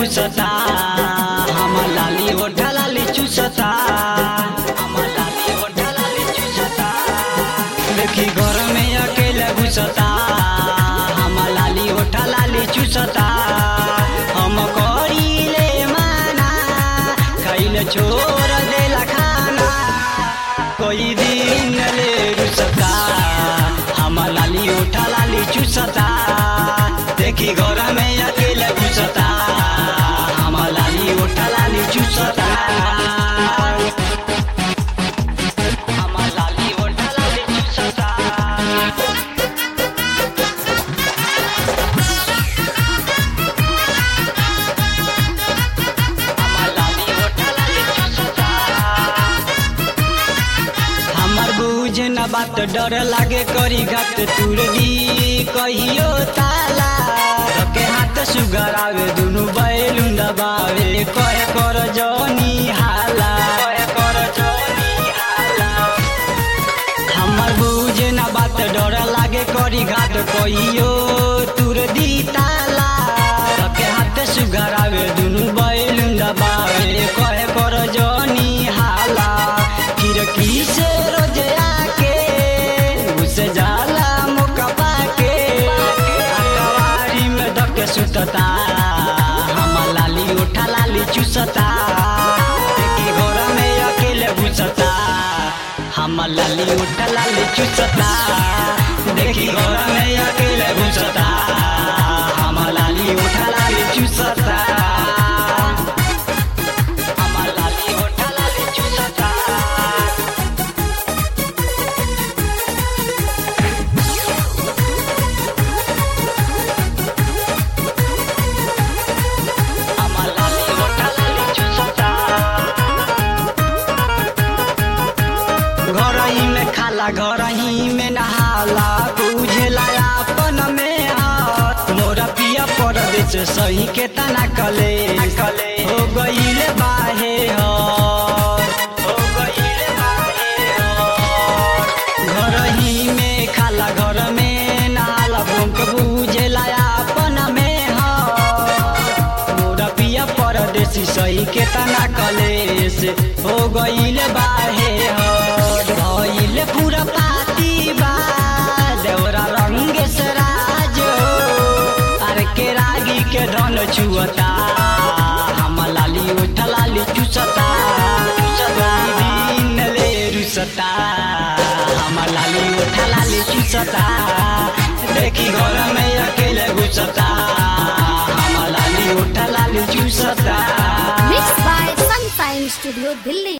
घुसता हमर लाली ओढ़ा लाली चूसता हमर लाली ओढ़ा लाली चूसता देखी घर में अकेले घुसता हमर लाली ओढ़ा लाली चूसता हम करीले माना खैले छोड़ देला खाना कोई दिन ले रुसता हमर लाली ओढ़ा लाली चूसता देखी घर में अकेले घुसता हमर लाली ओढ़ा लाली चूसता हमर लाली ओढ़ा लाली चूसता हमर लाली ओढ़ा लाली चूसता हमर बुझ न बात डर लागे करी घात तुर दी कहियो ताला रके हाथ सुगर आवे दुनु बैलु दबावे कहे कर जनी हाला कहे कर जनी हाला हमर बुझ न बात डर लागे करी घाट कहियो तुर दी ताला रके हाथ सुगर आवे दुनु बैलु दबावे कहे कर जनी हाला खिड़की से रोज आके घुस जाला मुका पाके अकवारी में धके सुतता हमर लाली उठा लाली चूसता देखी घर में अकेले घुसता हमर लाली उठा लाली चूसता देखी घर में अकेले घुसता हमर लाली उठा लाली चूसता हमर लाली उठा लाली चूसता हमर लाली ओढ़ा लाली चूसता घरही में खाला घरही में नहाला बुझेला अपन में हाथ मोरा पिया परदेश सही के तना कले कले हो गईले बाहे हर हो गईले बाहे हर घरही में खाला घर में नहाला भूख बुझेला अपन में हर मोरा पिया परदेसी सही के तना कलेस हो गईल बाहे हर भइल पूरा पाती बा देवरा रंग से राज अरे के रागी के धन छुअता हम लाली उठ लाली चुसता चुसता दिन ले रुसता हम लाली उठ लाली चुसता देखी घर में अकेले घुसता हम लाली उठ लाली चुसता Mixed by Sunshine Studio, Delhi.